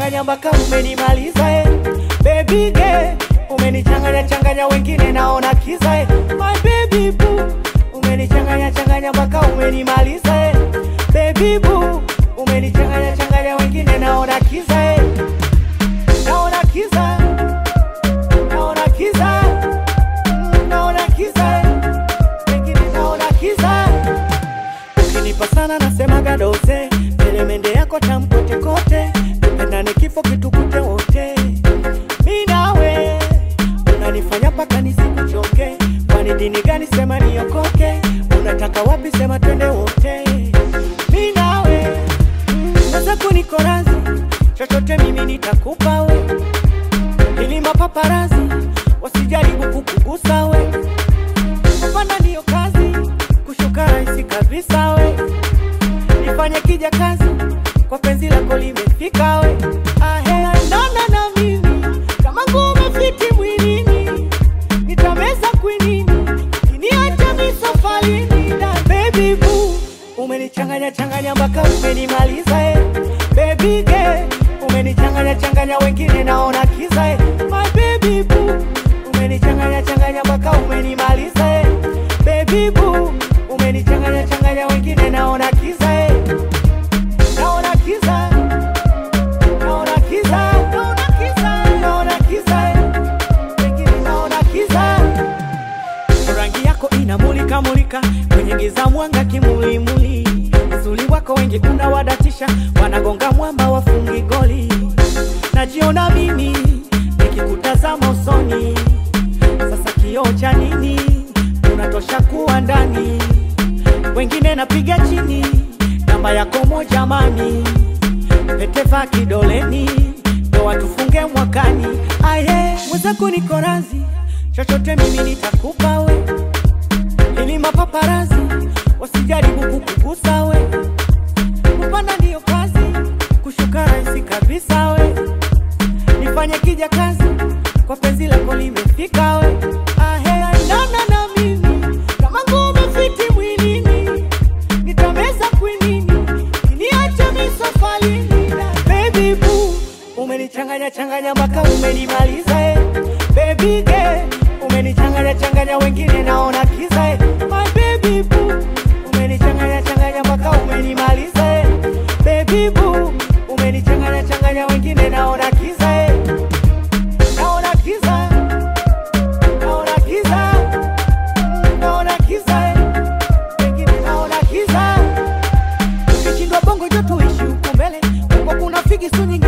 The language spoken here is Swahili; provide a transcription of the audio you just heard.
changanya mpaka umenimaliza eh. Baby girl umenichanganya changanya wengine naona kiza eh. My baby boo umenichanganya changanya mpaka umenimaliza eh. Baby boo umenichanganya changanya wengine naona kiza eh. Naona kiza naona kiza Mm, naona kiza eh. wengine naona kiza ukinipa sana nasemaga doze elemende yako tamkote kote tupendane kifo kitukute wote mi nawe unanifanya paka nisikuchoke kwani dini gani sema niokoke unataka wapi sema twende wote mi nawe sasa kuniko razi chochote mimi nitakupa we ili mapaparazi wasijaribu kukugusa we kupanda ndiyo kazi kushuka rahisi kabisa we nifanye kija kazi kwa penzi lako limefika we ahe andana na mimi kama ngume fiti mwilini nitameza kwinini kiniacha misofalini na baby boo umenichanganya changanya mpaka umenimaliza eh. baby girl umenichanganya changanya wengine naona kiza eh. my baby boo umenichanganya changanya mpaka umenimaliza eh. baby boo umenichanganya changanya wengine naona kiza eh. naona kiza naona kiza naona kiza naona kiza eh. wengine naona kiza rangi yako inamulika mulika kwenye giza mwanga kimulimuli uzuri wako wengi unawadatisha wanagonga mwamba wafungi goli najiona mimi nikikutazama usoni sasa kioo cha nini unatosha kuwa ndani wengine napiga chini namba yako moja mani peteva kidoleni ndo watufunge mwakani aye mwenzako niko razi chochote mimi nitakupa we ili mapaparazi wasijaribu kukugusa we kupanda ndiyo kazi kushuka rahisi kabisa we nifanye kija kazi kwa penzi lako limefika we ahe andana na mimi kama ngume fiti mwilini nitameza kwinini kiniacha misofalini na baby boo umenichanganya changanya mpaka umenimaliza eh. baby girl umenichanganya changanya wengine naona kiza eh. my baby boo umenichanganya changanya mpaka umenimaliza eh. baby boo umenichanganya changanya wengine naona kiza eh. naona kiza naona kiza Mm, naona kiza eh. wengine naona kiza ukishindwa bongo jo tuishi huku mbele huko kuna figi su nyingi